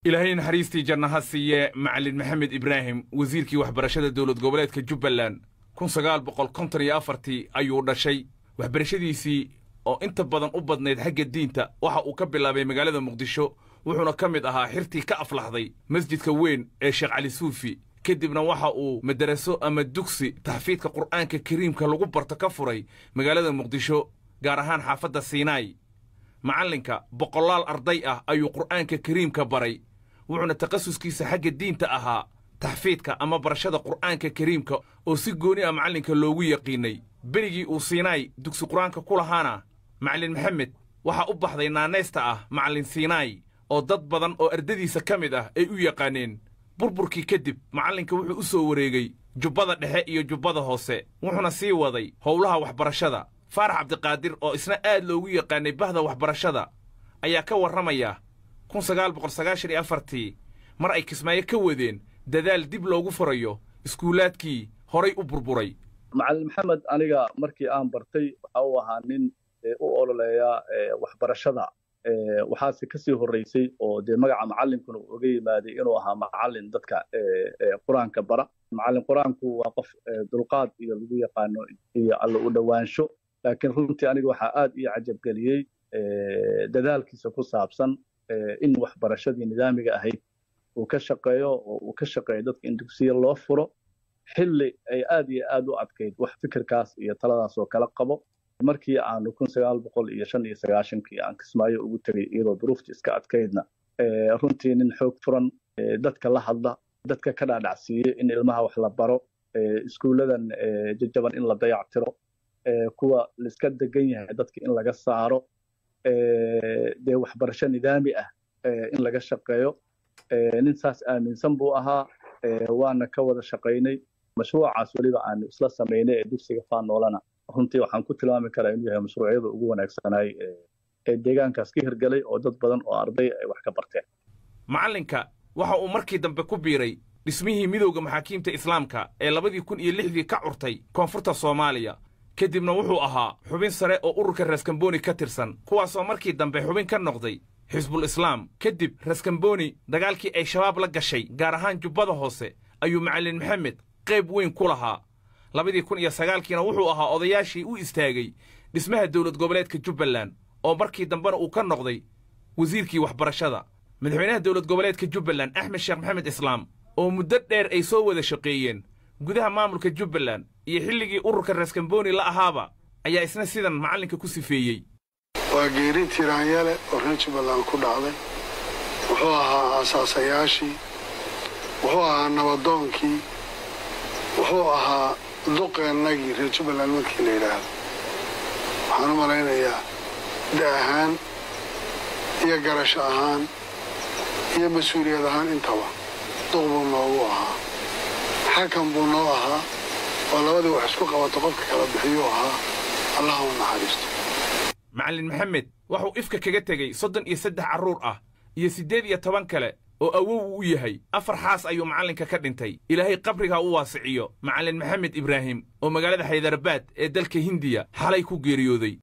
ilaahay naxariistii janna ha siiye macalin maxamed ibraahim wasiirkii waxbarashada dowlad goboleedka jubbaland kun sagaal boqol konton iyo afartii ayuu dhashay waxbarashadiisii oo inta badan u badnayd xagga diinta waxa uu ka bilaabay magaalada muqdisho wuxuuna ka mid ahaa xirtii ka aflaxday masjidka weyn ee sheekh cali suufi kadibna waxa uu madaraso ama dugsi taxfiidka qur'aanka kariimka lagu barto ka furay magaalada muqdisho gaar ahaan xaafadda siinaay macallinka boqolaal arday ah ayuu qur'aanka kariimka baray wuxuuna takhasuskiisa xagga diinta ahaa taxfiidka ama barashada qur'aanka kariimka oo si gooni ah macallinka loogu yaqiinnay berigii uu siinaay dugsi qur-aanka ku lahaana macallin maxamed waxaa u baxday naanaysta ah macallin siinaay oo dad badan oo ardadiisa ka mid ah ay u yaqaaneen burburkii kadib macallinka wuxuu u soo wareegay jubbada dhexe iyo jubbada hoose wuxuuna sii waday howlaha waxbarashada faarax cabdiqaadir oo isna aad loogu yaqaanay bahda waxbarashada ayaa ka warramaya kun sagaal boqol sagaashan iyo afartii mar ay kismaayo ka wadeen dadaal dib loogu furayo iskuulaadkii horay u burburay macallin maxamed aniga markii aan bartay waxa uu ahaa nin u ololeeya waxbarashada waxaase kasii horreysay oo dee magaca macallinkuna uu oga yimaaday inuu ahaa macallin dadka qur-aanka bara macallin qur-aanku waa qof dulqaad iyo lagu yaqaano iyo alla u dhowaansho laakiin runtii aniga waxaa aad ii cajabgeliyey dadaalkiisa ku saabsan in waxbarashadii nidaamiga ahayd uu ka shaqeeyo oo uu ka shaqeeyo dadka in dugsiya loo furo xilli ay aad iyo aad u adkayd wax fikirkaas iyo taladaas oo kala qabo markii aanu kun sagaal boqol iyo shan iyo sagaashankii aan kismaayo ugu tegay iyadoo duruufta iska adkaydna runtii nin xoog furan dadka la hadla dadka ka dhaadhacsiiye in ilmaha wax la baro iskuulladan jajaban in la dayactiro kuwa laiska degan yahay dadka in laga saaro dee waxbarasho nidaami ah in laga shaqeeyo nin saas aaminsan buu ahaa waana ka wada shaqaynay mashruucaas weliba aanu isla samaynay ee dugsiga faanoolana runtii waxaan ku tilmaami karaa inuu yahay mashruucyada ugu wanaagsanaay ee deegaankaas ka hirgelay oo dad badan oo arday ay wax ka barteen macallinka waxa uu markii dambe ku biiray dhismihii midowda maxaakiimta islaamka ee labadii kun iyo lixdii ka curtay koonfurta soomaaliya kadibna wuxuu ahaa xubin sare oo ururka raskamboni ka tirsan kuwaasoo markii dambe xubin ka noqday xisbul islaam kadib raskamboni dagaalkii ay shabaab la gashay gaar ahaan jubbada hoose ayuu macallin maxamed qayb weyn ku lahaa labadii kun iyo sagaalkiina wuxuu ahaa odayaashii u istaagay dhismaha dowlad goboleedka jubbaland oo markii dambena uu ka noqday wasiirkii waxbarashada madaxweynaha dowlad goboleedka jubbaland axmed sheekh maxamed islaam oo muddo dheer ay soo wada shaqeeyeen gudaha maamulka jubbaland iyo xilligii ururka raskamboni la ahaaba ayaa isna sidan macallinka ku sifeeyey waa geeri tiraanyale oo reer jubbaland ku dhacday wuxuu ahaa aasaasayaashii wuxuu ahaa nabadoonkii wuxuu ahaa duqeennagii reer jubbaland markii la yidhaahdo waxaan u malaynayaa da ahaan iyo garasho ahaan iyo mas-uuliyad ahaan intaba duq buu noogu ahaa xakan buu noo ahaa oo labadii wax isku qabato qofka kala bixiyuu ahaa allaha u naxariisto macallin maxamed waxuu ifka kaga tegey soddon iyo saddex carruur ah iyo siddeed iyo toban kale oo awow uu u yahay afar xaas ayuu macallinka ka dhintay ilaahay qabrigaa u waasiciyo macallin maxamed ibraahim oo magaalada xaydarabaad ee dalka hindiya xalay ku geeriyooday